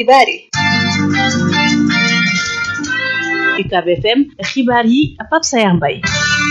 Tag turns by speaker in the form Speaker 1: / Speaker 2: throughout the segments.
Speaker 1: xibaar yi
Speaker 2: UCAB FM xibaar yi Pape Sayar Mbaye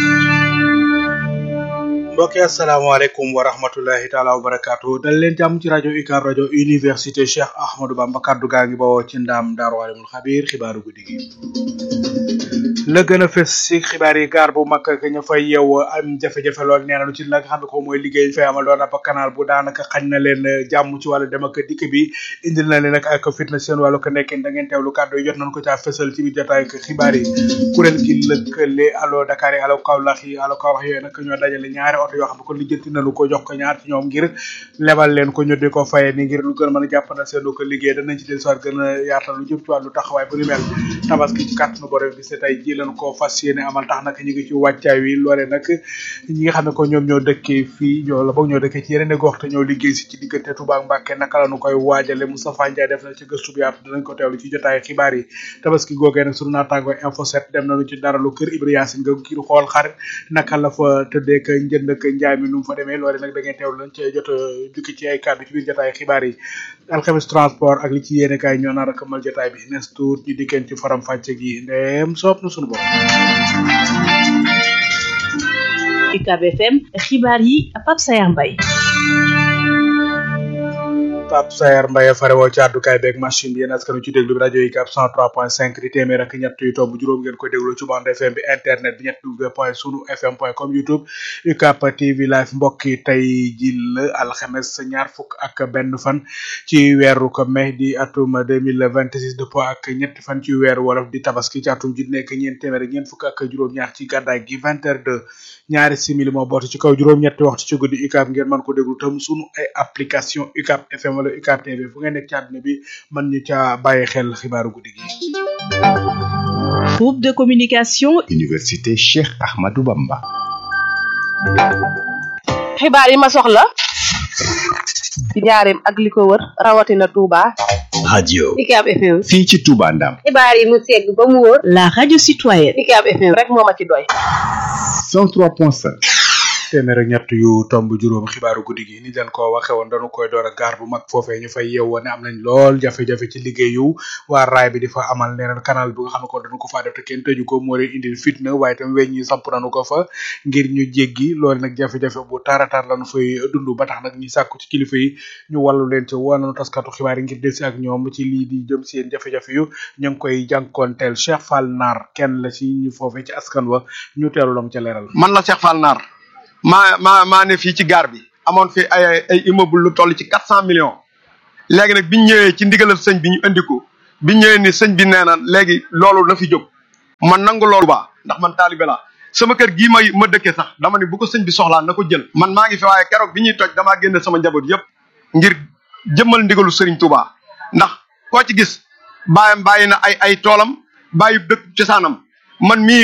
Speaker 3: mbokk yi asalaamaaleykum wa rahmatulahi taala wa barakaatu dal leen jàmm ci rajo UCAB rajo université Cheikh Ahmadou Bamba kaddu gaa ngi bawoo ci ndaam daaru alimul xabiir xibaaru guddi gi la gën a fës ci xibaar yi gaar bu mag ak ña fay yeew am jafe-jafe lool nee na lu ci la nga xam ne ko mooy liggéey ñu fay amal doon ab canal bu daanaka xañ na leen jàmm ci wàllu dem ak dikk bi indil na leen nag ak fitna seen wàllu ko nekkin da ngeen teewlu kàddu yi jot nañ ko caa fësal ci biir jotaay ak xibaar yi kuréel gi lëkkale allo Dakar yi allo Kaolack yi allo Kaolack yooyu nag ñoo dajale ñaari oto yoo xam ne ko lijjanti nañu ko jox ko ñaar ci ñoom ngir lebal leen ko ñu di ko faye ni ngir lu gën a mën a jàpp na seen ko liggéey danañ ci del soir gën a yaatal lu jëm ci wàllu taxawaay bu ni mel tabaski ci kàttanu borom bi c'est tey ji leen ko fas yéene amal tax nag ñu ngi ci wàccaay wi loole nag ñi nga xam ne ko ñoom ñoo dëkkee fii ñoo la boog ñoo dëkkee ci yeneen gox te ñoo liggéey si ci diggante Touba ak Mbacké naka la ñu koy waajale Moustapha Ndiaye def na ci gëstu bu yaatu dinañ ko teewlu ci jotaay xibaar yi tabaski googee nag sunu naataango info 7 dem nañu ci dara lu kër Ibra Yacine nga ngir xool xarit naka la fa tëddee ka njënd ak njaay mi nu mu fa demee loole nag da ngeen teewlu lañ ci jot a jukki ci ay kàddu ci biir jotaay xibaar yi alxames transport ak li ci yéene kaay ñoo nar a këmal jotaay bi nes tuut ñu dikkeen ci faram fàcce gi ndeem soob na sunu bopp
Speaker 2: UCAB FM xibaar yi Pape Sayar Mbaye
Speaker 3: Pape Sayar Mbaye fare woo ci àddukaay beeg machine bi yéen askanu ci déglu bi rajo UCAB 103.5 di téeméer ak ñett yu tomb juróom ngeen koy déglu ci bande FM bi internet bi ñett w point sunu fm point com youtube UCAB TV live mbokk yi tey ji la alxames ñaar fukk ak benn fan ci weeru ko mai di atum 2026 dëppoo ak ñetti fan ci weeru wolof di tabaski ci atum ji nekk ñeent téeméer ak ñeent fukk ak juróom-ñaar ci gàddaay gi 20 heures de ñaari simili moo bootu ci kaw juróom-ñetti waxtu ci guddi UCAB ngeen mën ko déglu tam sunu ay application UCAB FM wala UCAB TV fu ngeen nekk ci àdduna bi mën ñu ca bàyyi xel xibaaru guddi gi.
Speaker 2: groupe de communication.
Speaker 4: université Cheikh Ahmadou Bamba.
Speaker 1: xibaar yi ma soxla ci njaareem ak li ko wër rawatina Touba.
Speaker 4: radio.
Speaker 1: UCAB FM.
Speaker 4: fii ci Touba Ndam.
Speaker 1: xibaar yi mu segg ba mu wóor.
Speaker 2: la radio citoyenne.
Speaker 1: UCAB FM rek moo ma ci doy.
Speaker 4: 103.5.
Speaker 3: téeméer ak ñett yu tomb juróom xibaaru guddi gi ni leen ko waxe woon dañu koy door a gaar bu mag foofee ñu fay yeewoo ne am nañ lool jafe-jafe ci liggéeyu waa raay bi di fa amal neneen canal bi nga xam ne ko dañu ko faa def te kenn tëju ko moo leen indil fitna waaye tam weñ ñi samp nañu ko fa ngir ñu jéggi loolu nag jafe-jafe bu taratar lañu fay dund ba tax nag ñu sàkku ci kilifa yi ñu wàllu leen ci wanañu taskatu xibaar yi ngir delsi ak ñoom ci lii di jëm seen jafe-jafe yu ñu ngi koy jànkoonteel Cheikh Fall Nar kenn la ci ñu foofee ci askan wa ñu teelu lam ca leeral
Speaker 5: man la Cheikh Fall Nar maa maa maa ne fii ci gaar bi amoon fi ay ay immeuble lu toll ci quatre cent millions léegi nag biñ ñëwee ci ndigalal sëñ bi ñu indi ko biñ ñëwee ni sëñ bi nee na léegi loolu na fi jóg man nangu loolu baa ndax man taalibe laa sama kër gii may ma dëkkee sax dama ne bu ko sëñ bi soxlaa na ko jël man maa ngi fi waaye keroog bi ñuy toj damaa génne sama njaboot yépp ngir jëmmal ndigalu sëriñ Touba ndax koo ci gis bàyyam bàyyi na ay ay toolam bàyyi dëkk cosaanam man mii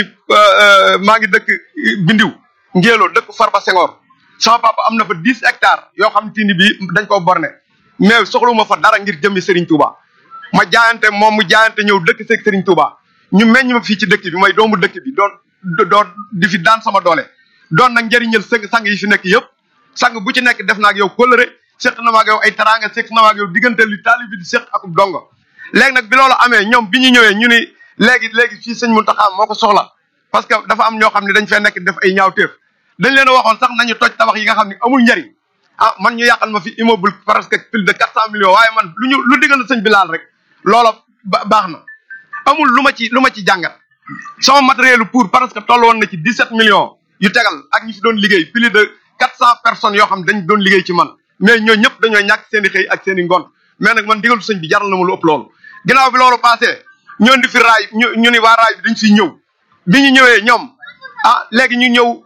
Speaker 5: maa ngi dëkk bindiw ngéeloo dëkk Farba Senghor sama papa am na fa dix hectares yoo xam te ni bii dañ koo borne mais soxluma fa dara ngir jëmmi Serigne Touba ma jaayante moom mu jaayante ñëw dëkk seeg Serigne Touba ñu meññ ma fii ci dëkk bi mooy doomu dëkk bi doon doon di fi daan sama doole. doon nag njëriñal sang sang yi fi nekk yëpp sang bu ci nekk def naa ak yow kóllëre seq na ma ak yow ay teraanga seq na ma ak yow diggante li taalib bi di seq ak dongo léegi nag bi loolu amee ñoom bi ñu ñëwee ñu ni léegi léegi fii sëñ Mountakha moo ko soxla parce que dafa am ñoo xam ne dañ fee nekk def ay ñaawteef dañ leen a waxoon sax nañu toj tabax yi nga xam ne amul njariñ ah man ñu yàqal ma fi immeuble presque plus de quatre cent millions waaye man lu ñu lu diggal sëñ bi laal rek loola baax na amul lu ma ci lu ma ci jàngat sama matériel pour presque toll woon na ci dix sept millions yu tegal ak ñi fi doon liggéey plus de quatre cent personnes yoo xam dañ doon liggéey ci man mais ñoo ñëpp dañoo ñàkk seen i xëy ak seen i ngoon mais nag man digalu sëñ bi jaral na ma lu ëpp loolu ginnaaw bi loolu passé ñoo di fi raay ñu ñu ni waa raay bi dañ fiy ñëw bi ñu ñëwee ñoom ah léegi ñu ñëw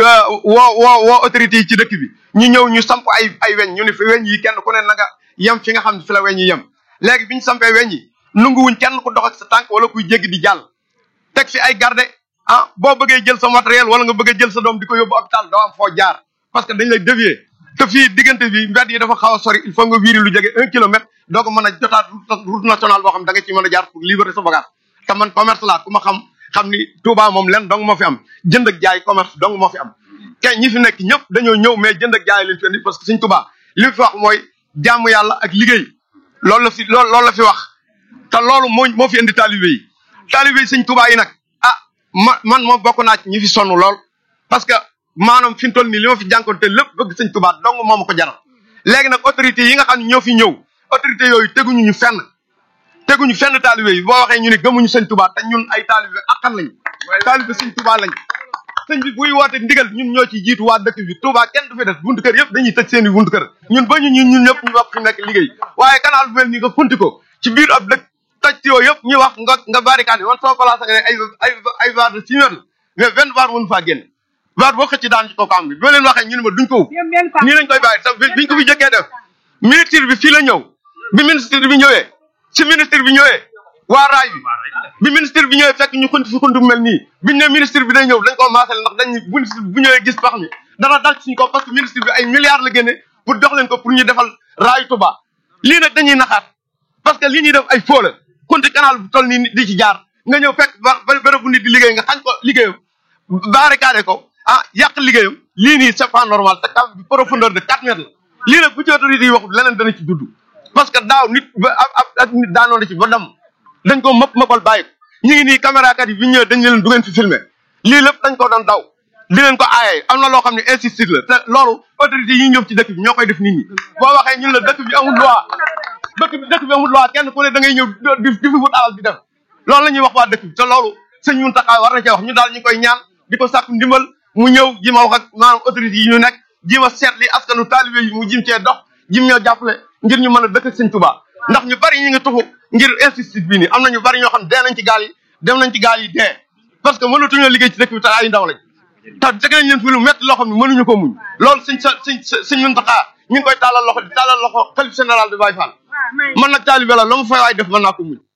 Speaker 5: woo woo woo autorité yi ci dëkk bi ñu ñëw ñu samp ay ay weñ ñu ne fi weñ yi kenn ku ne na nga yem fi nga xam ne fi la weñ yi yem léegi bi ñu sampee weñ yi nunguwuñ kenn ku dox ak sa tànk wala kuy jéggi di jàll teg fi ay garde ah boo bëggee jël sa matériel wala nga bëgg a jël sa doom di ko yóbbu hôpital doo am foo jaar parce que dañ lay dévier te fii diggante bi mbedd yi dafa xaw a sori il faut nga wiiri lu jege un kilomètre doo ko mën a jotaat route nationale boo xam da nga ci mën a jaar pour libérer sa bagage te man commerce laa ku ma xam xam ni Touba moom len dong moo fi am jënd ak jaay commerce dong moo fi am kay ñi fi nekk ñëpp dañoo ñëw mais jënd ak jaay leen fi indi parce que suñ Touba li mu fi wax mooy jaamu yàlla ak liggéey loolu la fi loolu loolu la fi wax te loolu moo moo fi indi taalibe yi taalibe yi sëñ Tuubaa yi nag ah ma man moom bokk naa ci ñi fi sonn lool parce que maanaam fi mu toll nii li ma fi jànkoonte lépp bëgg sëñ Tuubaa dong moo ma ko jaral léegi nag autorité yi nga xam ne ñoo fi ñëw autorité yooyu teguñu ñu fenn teguñu fenn taalibe yi boo waxee ñu ne gëmuñu sëñ Tuubaa te ñun ay taalibe akkan lañ taalibe sëñ Tuubaa lañ sëñ bi buy woote ndigal ñun ñoo ci jiitu waa dëkk bi Touba kenn du fi des buntu kër yëpp dañuy tëj seen i buntu kër ñun ba ñu ñun ñun ñëpp ñu wax fi nekk liggéey waaye canal bu mel nii nga funti ko ci biir ab dëkk toj tuyoo yëpp ñu wax nga nga barricade man sama place ak ay ay ay vaar de six mètres mais vingt vaar mënu faa génn vaar boo xëcc daan ci kaw am bi boo leen waxee ñu ne ma duñ ko ub nii lañ koy bàyyi te biñ ko fi jëkkee def ministre bi fii la ñëw bi ministre bi ñëwee si ministre bi ñëwee waa raay bi bi ministre bi ñëwee fekk ñu xunti fi xunti bu mel nii biñ ne ministre bi day ñëw dañ koo maasale ndax dañ ministre bi bu ñëwee gis pax mi dana dal ci suñ ko parce que ministre bi ay milliards la génne pour jox leen ko pour ñu defal raayu Touba lii nag dañuy naxaat parce que lii ñuy def ay faux la xunti canal bu toll nii nit di ci jaar nga ñëw fekk ba bërëb bu nit di liggéey nga xañ ko liggéeyam barricade ko ah yàq liggéeyam lii nii c'est pas normal te cave bi profondeur de quatre mètres la lii nag bu ci autorité yi waxul leneen dana ci dudd parce que daaw nit ba ab ak nit daanoo na ci ba dem dañ ko mëpp mëppal bàyyi ko ñu ngi nii caméra kat yi bi ñëwee dañ leen du ngeen fi filmer lii lépp dañ ko doon daw di leen ko aaye am na loo xam ne insistir la te loolu autorité yi ñëw ci dëkk bi ñoo koy def nit ñi boo waxee ñun la dëkk bi amul loi dëkk bi dëkk bi amul loi kenn ku ne da ngay ñëw di di fi wut alal di def loolu la ñuy wax waa dëkk bi te loolu sëñ Mountakha war na cee wax ñu daal ñu koy ñaan di ko sàkku ndimbal mu ñëw ji ma wax ak maanaam autorité yi ñu nekk ji ma seet li askanu taalibe yi mu jim cee dox jim ñoo jàppale ngir ñu mën a dëkk ak sëñ Touba ndax ñu bari ñu ngi tuxu ngir insistit bii nii am na ñu bari ñoo xam ne dee nañ ci gaal yi dem nañ ci gaal yi dee parce que mënatuñoo liggéey ci dëkk bi te ay ndaw lañ te teg nañ leen fi lu métti loo xam ne mënuñu ko muñ loolu sëñ sa sëñ sëñ Mountakha ñu ngi koy tàllal loxo di tàllal loxo xalif général de Baye Fall man nag taalibe la la mu fay waay def mën naa ko muñ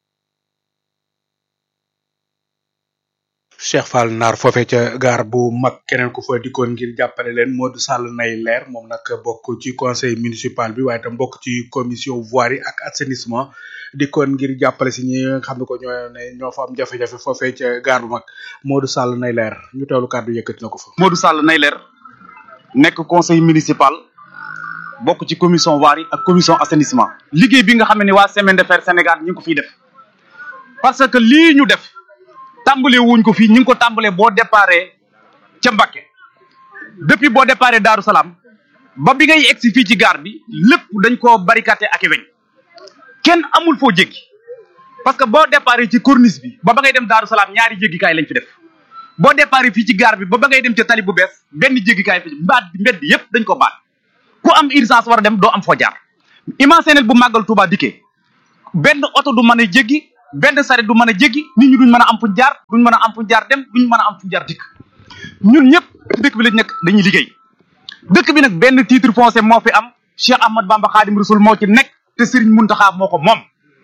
Speaker 3: Cheikh Fall Naar foofee ca gaar bu mag keneen ku fa dikkoon ngir jàppale leen Modou Sall nay leer moom nag bokk ci conseil municipal bi waaye tam bokk ci commission voirie ak assainissement dikkoon ngir jàppale si ñi nga xam ne ko ñoo ne ñoo fa am jafe-jafe foofee ca gaar bu mag Modou Sall nay leer ñu teewlu kàddu yëkkati na ko fa.
Speaker 6: Modou Sall nay leer nekk conseil municipal bokk ci commission voirie ak commission assainissement. liggéey bi nga xam ne waa semaine de fer Sénégal ñu ngi ko fiy def parce que lii ñu def. tàmbale wuñ ko fii ñu ngi ko tàmbalee boo déparé ca Mbakke depuis boo déparé Daaru Salaam ba bi ngay egsi fii ci gaar bi lépp dañ koo barricadé ak i weñ kenn amul foo jéggi parce que boo déparé ci corniche bi ba ba ngay dem Daaru Salaam ñaari jéggikaay lañ fi def boo déparé fii ci gaar bi ba ba ngay dem ca tali bu bees benn jéggikaay fi mbaat bi mbedd yépp dañ ko baat ku am urgence war a dem doo am foo jaar imaginel bu màggal Touba dikkee benn oto du mën a jéggi benn saret du mën a jéggi nit ñi duñ mën a am fuñ jaar duñ mën a am fuñ jaar dem duñ mën a am fuñ jaar dikk ñun ñëpp dëkk bi lañ nekk dañuy liggéey dëkk bi nag benn titre foncier moo fi am Cheikh Ahmad Bamba Khadim Rasoul moo ci nekk te Serigne Mountakha moo ko moom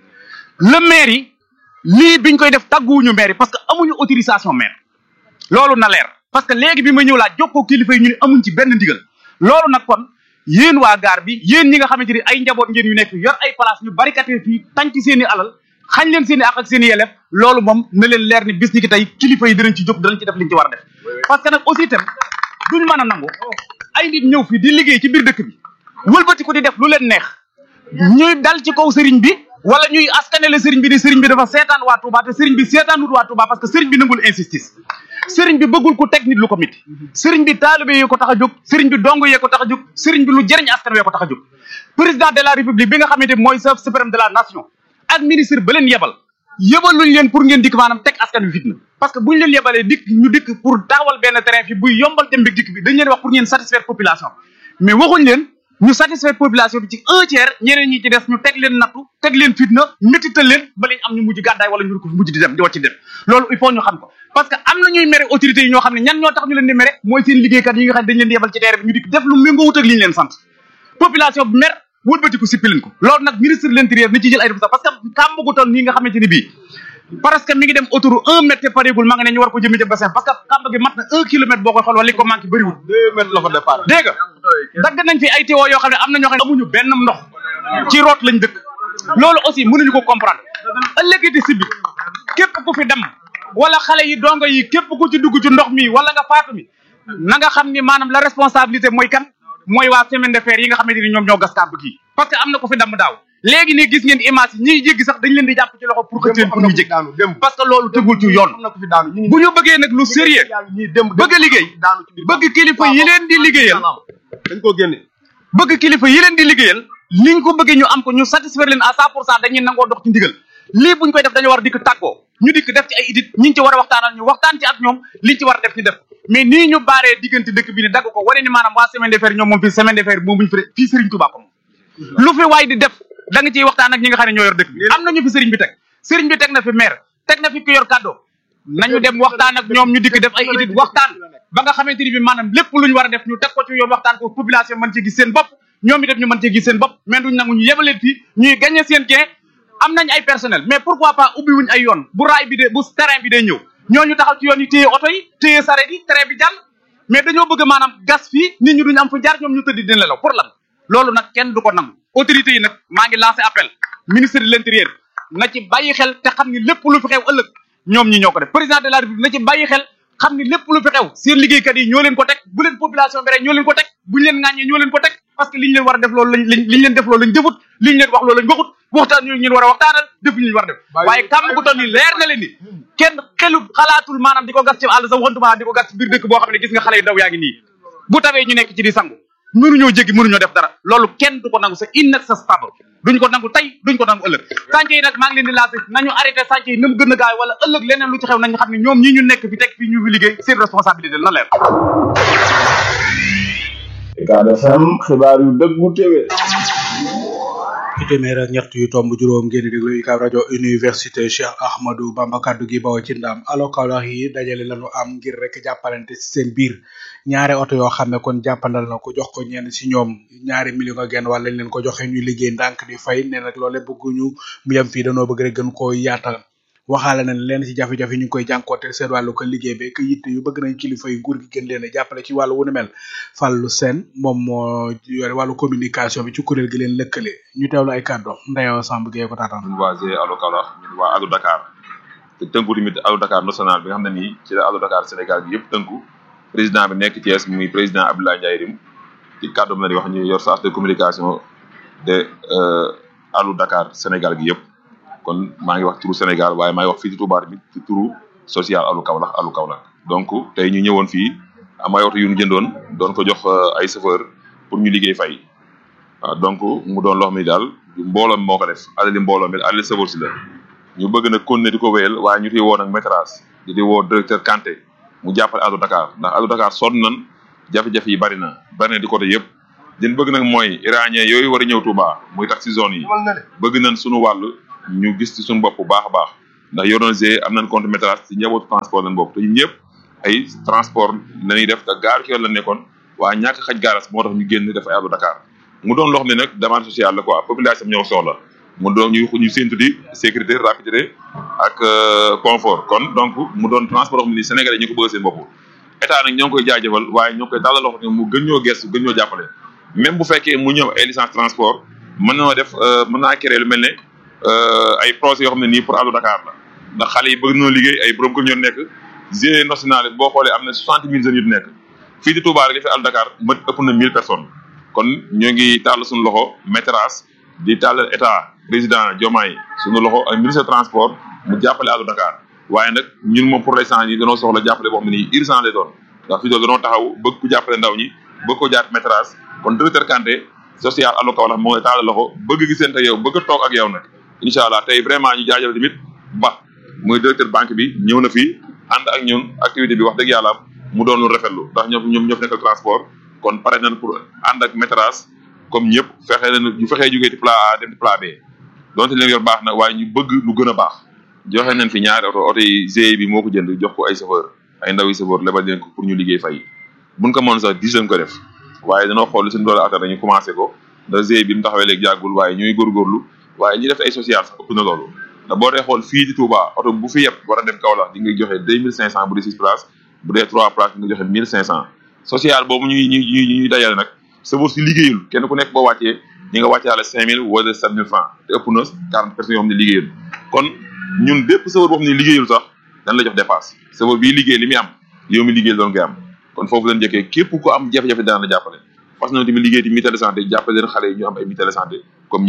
Speaker 6: le maire yi lii biñ koy def tàgguwuñu maire yi parce que amuñu autorisation maire loolu na leer parce que léegi bi ma ñëw laa jokkoo kilifa yi ñu ne amuñ ci benn ndigal loolu nag kon yéen waa gaar bi yéen ñi nga xamante ni ay njaboot ngeen yu nekk yor ay place ñu barikate fii tànc seen i alal xañ leen seen i ak ak seen i yelef loolu moom na leen leer ni bis ni ki tey kilifa yi dinañ ci jóg danañ ci def liñ ci war a def parce que nag aussi itam duñ mën a nangu ay nit ñëw fi di liggéey ci biir dëkk bi wëlbati ko di def lu leen neex ñuy dal ci kaw sëriñ bi wala ñuy askanele sëriñ bi ni sëriñ bi dafa seetaan waa Touba te sëriñ bi seetaanut waa Touba parce que sëriñ bi nangul injustice sëriñ bi bëggul ku teg nit lu ko mit sëriñ bi taalibe yee ko tax a jóg sëriñ bi dong yee ko tax a jóg sëriñ bi lu jëriñ askan wee ko tax a jóg président de la république bi nga xamante mooy chef suprême de la nation ak ministre ba leen yebal yebaluñ leen pour ngeen dikk maanaam teg askan wi fitna parce que buñ leen yebalee dikk ñu dikk pour taxawal benn terrain fi buy yombal dem bi dikk bi dañ leen wax pour ngeen satisfaire population mais waxuñ leen ñu satisfaire population bi ci un tiers ñeneen ñi ci des ñu teg leen nattu teg leen fitna métital leen ba lañ am ñu mujj gàddaay wala ñu ko mujj di dem di wàcc dem loolu il faut ñu xam ko parce que am na ñuy mere autorités yi ñoo xam ne ñan ñoo tax ñu leen di mere mooy seen liggéeykat yi nga xam ne dañ leen di yebal ci terrain bi ñu dikk def lu méngoo wut ak li ñu leen sant population bi mer wëlbati ko sippi leen ko loolu nag ministre de l'intérieur ni ci jël ay responsabilités parce que kàmb gu toll nii nga xamante ni bii parce que mi ngi dem autour un mètre pareegul ma nga ne ñu war ko jëmee ca bassin parce que kàmb gi mat na un kilomètre boo koy xool wala li ko manqué bëriwul
Speaker 5: deux mètres la fa départ
Speaker 6: dégg nga dagg nañ fi ay tiwo yoo xam ne am na ñoo xam ne amuñu benn ndox ci root lañ dëkk loolu aussi mënuñu ko comprendre ëllëgiti si bi képp ku fi dem wala xale yi dongo yi képp ku ci dugg ci ndox mi wala nga faatu mi na nga xam ni maanaam la responsabilité mooy kan mooy waa semaine de fer yi nga xamante ni ñoom ñoo gas kàmb gi parce que am na ko fi damm daaw léegi ne gis ngeen image yi ñiy jéggi sax dañ leen di jàpp ci loxo pour que teen pour ñu jéggi
Speaker 5: daanu démb
Speaker 6: parce que loolu tegul ci yoon
Speaker 5: am na ko fi daanu ñu ngi
Speaker 6: bu ñu bëggee nag lu sérieux
Speaker 5: ñii démb
Speaker 6: bëgg a liggéey
Speaker 5: daanu ci biir
Speaker 6: bëgg kilifa yi leen di liggéeyal
Speaker 5: dañ koo génne
Speaker 6: bëgg kilifa yi leen di liggéeyal niñ ko bëggee ñu am ko ñu satisfaire leen à cent pour cent dañuy nangoo dox ci ndigal lii buñ koy def dañu war a dikk tàggoo ñu dikk def ci ay idit ñi ci war a waxtaanal ñu waxtaan ci ak ñoom liñ ci war a def ñu def mais nii ñu baaree diggante dëkk bi ne dagg ko wane ni maanaam waa semaine de fer ñoom moom fii semaine de fer moom buñu fi fii Serigne Touba ko moom lu fi waay di def da nga ciy waxtaan ak ñi nga xam ne ñoo yor dëkk bi am na ñu fi Serigne bi teg Serigne bi teg na fi maire teg na fi ki yor kàddoo nañu dem waxtaan ak ñoom ñu dikk def ay idit waxtaan ba nga xamante ni bi maanaam lépp lu ñu war a def ñu teg ko ci yoon waxtaan ko population mën ci gis seen bopp ñoom itam ñu mën cee gis seen bopp mais duñ nangu ñu yebaleen fii ñuy gagné seen gain am nañ ay personnel mais pourquoi pas ubbi wuñ ay yoon bu raay bi de bu terrain bi day ñëw ñooñu taxaw ci yoon yi téye oto yi téye saret yi train bi jàll mais dañoo bëgg maanaam gas fii nit ñi duñ am fu jaar ñoom ñu tëdd dina nelaw pour lan loolu nag kenn du ko nangu autorités yi nag maa ngi lancé appel ministre de l'intérieur na ci bàyyi xel te xam ni lépp lu fi xew ëllëg ñoom ñi ñoo ko def président de la république na ci bàyyi xel xam ni lépp lu fi xew seen liggéeykat yi ñoo leen ko teg bu leen population bi rek ñoo leen ko teg buñu leen ŋàññee ñoo leen ko teg parce que liñ leen war a def loolu lañ liñ liñ leen def loolu lañ defut liñ leen wax loolu lañ waxut waxtaan ñu ñun war a waxtaanal def ñu war a def waaye kàmm gu toll ni leer na leen ni kenn xelut xalaatul maanaam di ko gas ci àll sa waxantuma di ko gas ci biir dëkk boo xam ne gis nga xale yu ndaw yaa ngi nii bu tawee ñu nekk ci di sangu mënuñoo jéggi mënuñoo def dara loolu kenn du ko nangu c'est inacceptable duñ ko nangu tey duñ ko nangu ëllëg sànce yi nag maa ngi leen di lancé nañu arrêté sànce yi na mu gën a gaaw wala ëllëg leneen lu ci xew nañu xam ne ñoom ñi ñu nekk fi teg fi ñu fi liggéey seen responsabilité na leer
Speaker 7: Ucab FM xibaar yu dëggu téwé
Speaker 3: ci téeméer ak ñett yu tomb juróom ngeen di déglu UCAB rajo université Cheikh Ahmadou Bamba kaddu gi bawoo ci ndam alo Kaolack yi dajale lañu am ngir rek jàppalante ci seen biir ñaari oto yoo xam ne kon jàppandal na ko jox ko ñenn ci ñoom ñaari million ak genn wàll lañ leen ko joxe ñuy liggéey ndànk di fay ne nag loole bëgguñu mu yem fii danoo bëgg rek gën koo yaatal waxaale nañ leen ci jafe-jafe ñu ngi koy jànkoote seen wàllu ko liggéey bi que yitte yu bëgg nañ kilifa yi nguur gi gën leen a jàppale ci wàllu wu ni mel Fallou Sène moom moo yore wàllu communication bi ci kuréel gi leen lëkkale ñu teewlu ay kàddu Ndeyo Samb Gueye ko taataan
Speaker 8: ñun waa GIE Allo Kaolack ñun waa Allo Dakar te tënku tamit Allo Dakar national bi nga xam ne nii ci la Allo Dakar Sénégal gi yëpp tënku président bi nekk Thiès muy président Abdoulaye Ndiaye Rim ci kàddoom la di wax ñu yor charge de communication de Allo Dakar Sénégal gi yëpp kon maa ngi wax turu Sénégal waaye maa ngi wax fii ci Touba tamit ci turu social Allo Kaolack Allo Kaolack donc tey ñu ñëwoon fii am ay oto yu ñu jëndoon doon ko jox ay chauffeur pour ñu liggéey fay waaw donc mu doon loo xam ne daal mbooloo mi moo ko def alali mbooloo mi alali chauffeur si la ñu bëgg nag continuer di ko wéyal waaye ñu ti woo nag métrage di di woo directeur Kanté mu jàppale Allo Dakar ndax Allo Dakar sonn nan jafe-jafe yi bari na bari na di côté yëpp din bëgg nag mooy iranien yooyu war a ñëw Touba muy tax si zone yi bëgg nañ suñu wàll ñu gis ci suñu bopp bu baax a baax ndax yoroon g am nañ compte métrage ci njabootu transport lañ bopp te ñun ñëpp ay transport la ñuy def te gaar ci yoon la nekkoon waaye ñàkk xaj gaaras moo tax ñu génn def ay Allo Dakar mu doon loo xam ne nag demande sociale la quoi population ñoo soxla mu doon ñu ñu séntu di sécurité rapidité ak confort kon donc mu doon transport xam ne nii Sénégalais ñu ko bëgg seen bopp état nag ñoo ngi koy jaajëfal waaye ñoo ngi koy tàllal loxo ne mu gën ñoo gestu gën ñoo jàppale même bu fekkee mu ñëw ay licence transport mën na def mën naa créer lu mel ne ay projets yoo xam ne nii pour Allo Dakar la ndax xale yi bëgg nañoo liggéey ay borom kër ñoo nekk GIE national boo xoolee am na soixante mille jeunes yu nekk fii di Touba rek li fi Allo Dakar mët ëpp na mille personnes kon ñoo ngi tàll suñu loxo métrage di tàllal état président Diomaye suñu loxo ak ministre transport mu jàppale Allo Dakar waaye nag ñun moom pour l'instant yi danoo soxla jàppale boo xam ne nii urgent lay doon ndax fii doon danoo taxaw bëgg ku jàppale ndaw ñi bëgg ko jaar métrage kon directeur Kanté social Allo Kaolack moo ngi tàllal loxo bëgg gisante yow bëgg a toog ak yow nag incha allah tey vraiment ñu jaajëfal tamit ba muy directeur banque bi ñëw na fii ànd ak ñun activité bi wax dëgg yàlla mu doon lu rafetlu ndax ñoom ñoom ñoo fi nekkal transport kon pare nañ pour ànd ak métrage comme ñëpp fexe nañ ñu fexee jógee ci plan A dem ci plan B donte leen yor baax na waaye ñu bëgg lu gën a baax joxe nañ fi ñaari oto oto yi GIE bi moo ko jënd jox ko ay chauffeur ay ndaw yi chauffeur lebal leen ko pour ñu liggéey fay buñ ko mën sax dix lañ ko def waaye danoo xool suñu doole attan dañu commencé ko ndax GIE bi mu taxawee léegi jàggul waaye ñuy góorgóorlu waaye ñi def ay social sax ëpp na loolu ndax boo dee xool fii di Touba oto bu fi yëpp war a dem Kaolack di nga joxe deux mille cinq cent bu dee six places bu dee trois places di nga joxe mille cinq cent social boobu ñuy ñuy ñuy ñuy dajale nag sëboor si liggéeyul kenn ku nekk boo wàccee ñi nga wàccaale cinq mille wala sept mille francs te ëpp na quarante personnes yoo xam ne liggéeyul kon ñun bépp sëboor boo xam ne liggéeyul sax dañ la jox dépasse sëboor bii liggéey li muy am yow mi liggéey doon ngay am kon foofu leen jëkkee képp ku am jafe-jafe daan la jàppale parce que ñoom tamit liggéey ti mutuelle de santé jàppale leen xale yi ñu am ay mutuelle de santé comme ñëpp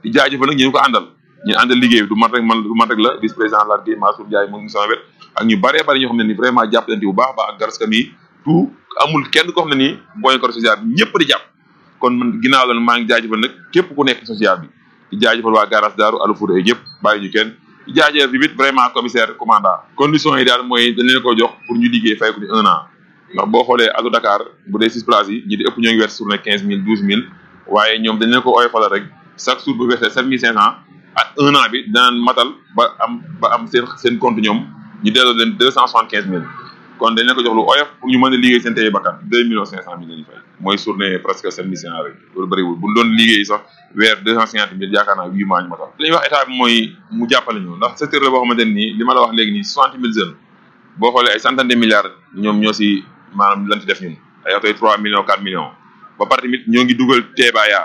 Speaker 8: di jaajëfal nag ñu ko àndal ñu àndal liggéey bi du man rek man du man rek la vice président Lar Gueye Mansour Ndiaye moom sama wet ak ñu bëree bëri ñoo xam ne ni vraiment jàppalante bu baax a baax ak garaska mi tout amul kenn koo xam ne nii booy ko social bi ñëpp di jàpp kon man ginnaaw loolu maa ngi jaajëfal nag képp ku nekk social bi di jaajëfal waa garage daaru alu fuuta yi ñëpp bàyyi ñu kenn di jaajëfal bi it vraiment commissaire commandant conditions yi daal mooy dañ leen ko jox pour ñu liggéey fay ko ni un an ndax boo xoolee alu Dakar bu dee six places yi ñi di ëpp ñoo ngi weer journée quinze mille douze mille waaye ñoom dañ leen ko oyofal rek chaque jour bu weesee sept mille cinq cent ak un an bi danañ matal ba am ba am seen seen compte ñoom ñu delloo leen deux cent soixante quinze mille kon dañ leen ko jox lu oyof pour ñu mën a liggéey seen tey bakkan deux millions cinq cent mille la ñu fay mooy journée presque sept mille cinq cent rek loolu bëriwul bu ñu doon liggéey sax weer deux cent cinquante mille yaakaar naa huit mois ñu matal li ñuy wax état bi mooy mu jàppale ñu ndax secteur la boo xamante ne nii li ma la wax léegi nii soixante mille jeunes boo xoolee ay centaine de milliards ñoom ñoo si maanaam lan ci def ñun ay oto yi trois millions quatre millions ba pare tamit ñoo ngi dugal teebaaya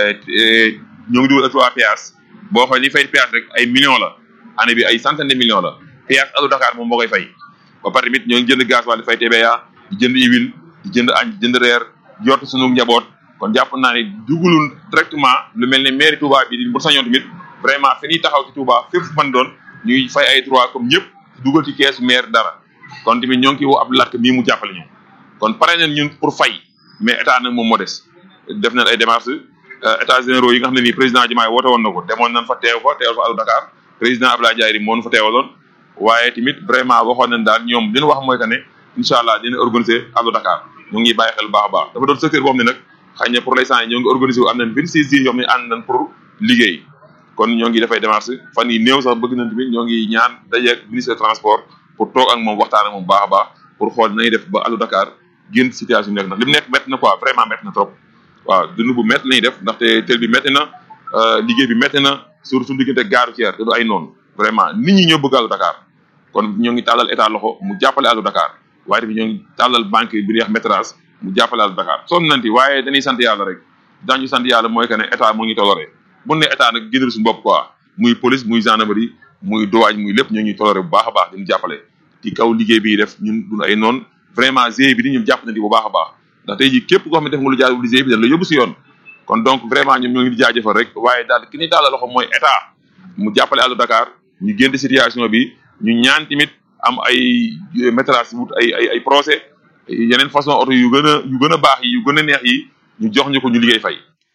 Speaker 8: ñoo ngi dugal trois péage boo xoolee li fay péage rek ay millions la année bi ay centaine de millions la péage alu Dakar moom moo koy fay ba pare tamit ñoo ngi jënd gaz wala di fay teebaaya di jënd huile di jënd añ di jënd reer yott sunu njaboot kon jàpp naa ne dugalul directement lu mel ne mairie Touba bi di bu sañoon tamit vraiment fi ñuy taxaw ci Touba fépp fu mën doon ñuy fay ay droit comme ñëpp dugal ci keesu maire dara kon tamit ñoo ngi ciy woo ab lakk mii mu jàppale ñu kon pare nañ ñun pour fay mais état nag moom moo des def nañ ay démarches états généraux yi nga xam ne nii président Diomaye woote woon na ko demoon nañ fa teew fa teewal fa alu Dakar président Abdoulaye Diaye moo nu fa teewaloon waaye tamit vraiment waxoon nañ daal ñoom li ñu wax mooy que ne incha allah dina organiser alu Dakar ñu ngi bàyyi xel baax a baax dafa doon secteur boo xam ne nag xëy na pour l'instant ñoo ngi organiser wu am nañ vingt six jours yoo xam ne ànd nañ pour liggéey kon ñoo ngi dafay démarche fan yi néew sax bëgg nañ tamit ñoo ngi ñaan dajeeg ministre transport pour toog ak moom waxtaan ak moom baax a baax pour xool nañuy def ba alu Dakar génn situation nekk ndax li mu nekk métti na quoi vraiment métti na trop waaw dund bu métti la ñuy def ndaxte tel bi métti na liggéey bi métti na surtout suñu diggante gaaru ceer te du ay noonu vraiment nit ñi ñoo bëgg alu Dakar kon ñoo ngi tàllal état loxo mu jàppale alu Dakar waaye tamit ñoo ngi tàllal banque bi ñuy wax métrage mu jàppale alu Dakar sonn nanti waaye dañuy sant yàlla rek daañu sant yàlla mooy que ne état mu ngi toloré bu ne état nag génnal suñu bopp quoi muy police muy gendarmerie muy douane muy lépp ñoo ñuy toloré bu baax a baax diñu jàppale ci kaw liggéey bi def ñun duñu ay noonu vraiment GIE bi di ñu jàpp na di bu baax a baax ndax tey jii képp koo xam ne def nga lu jaarul GIE bi dañ la yóbbu si yoon kon donc vraiment ñoom ñoo ngi di jaajëfal rek waaye daal ki ñuy daal loxo mooy état mu jàppale alu Dakar ñu génn situation bi ñu ñaan tamit am ay métrage wut ay ay ay procès yeneen façon oto yu gën a yu gën a baax yi yu gën a neex yi ñu jox ñu ko ñu liggéey fay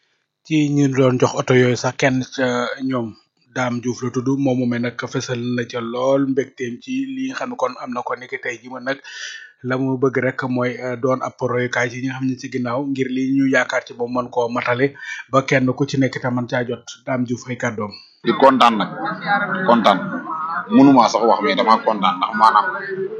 Speaker 3: ci ñu doon jox oto yooyu sax kenn ca ñoom Dame Diouf la tudd moom moomee nag fësal na ca lool mbégteem ci li nga xam ne kon am na ko niki tey ji ma nag la mu bëgg rek mooy doon ab royukaay ci ñi nga xam ne ci ginnaaw ngir li ñu yaakaar ci moom mën koo matale ba kenn ku ci nekk te mën caa jot Dame Diouf ay kàddoom.
Speaker 9: di kontaan nag kontaan mënuma sax wax mais dama kontaan ndax maanaam